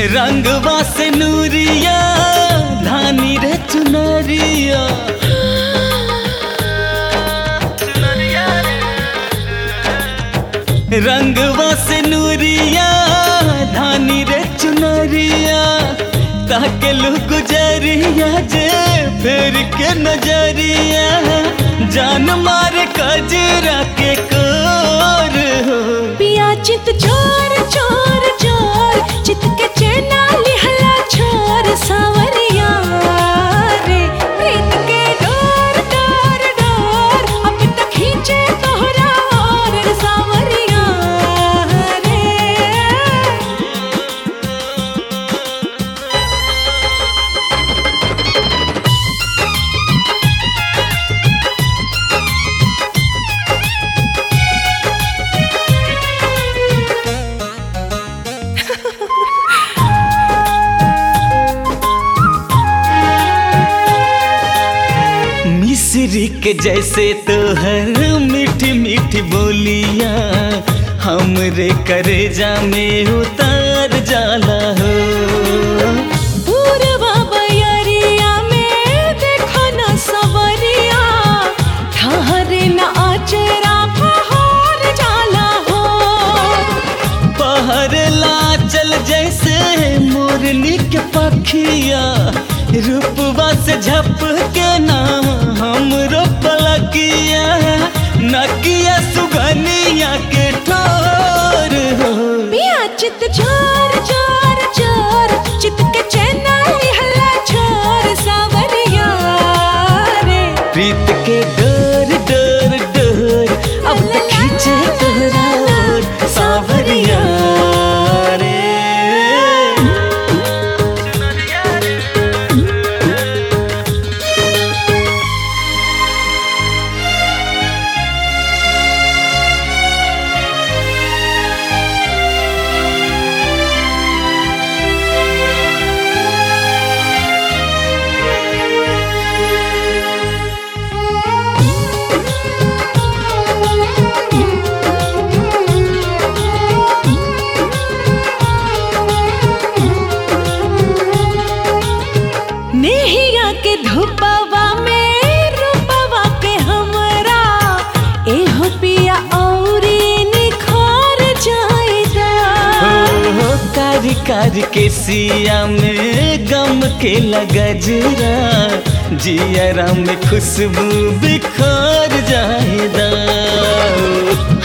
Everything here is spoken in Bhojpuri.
रंगवा से नूरिया धानी रे चुनरिया रंगवा से नूरिया धानी रे चुनरिया ताके लू गुजरिया जे फेर के नजरिया जान मारे कजरा के कोर हो पिया चित चोर चोर चोर चित के चैना लिहला छोर सावरिया रे प्रीत के डोर डोर डोर अब तक खींचे तोहरा और सावरिया रे मिश्री के जैसे तोहर मीठी मीठी बोलिया हमरे करेजा में उतार जाला हो पूर्वा बयरिया में देखो न सवरिया ठहरे न आचरा फहार जाला हो पहर लाचल जैसे मोरनी के पखिया रूपवा से झप के ना हमरो पलकिया नकिया सुगनिया के ठोर हो पिया चित चोर चोर चोर चित के चैना लिहला छोर सावरिया रे प्रीत के डोर डोर डोर अब तक खींचे तोहरा ओर सावरिया रे नेहिया के धुपवा में रूपवा के हमरा एहो पिया औरी निखार जाएगा हो कारी कारी के सिया में गम के लगजरा जियरा में खुशबू बिखर जाएदा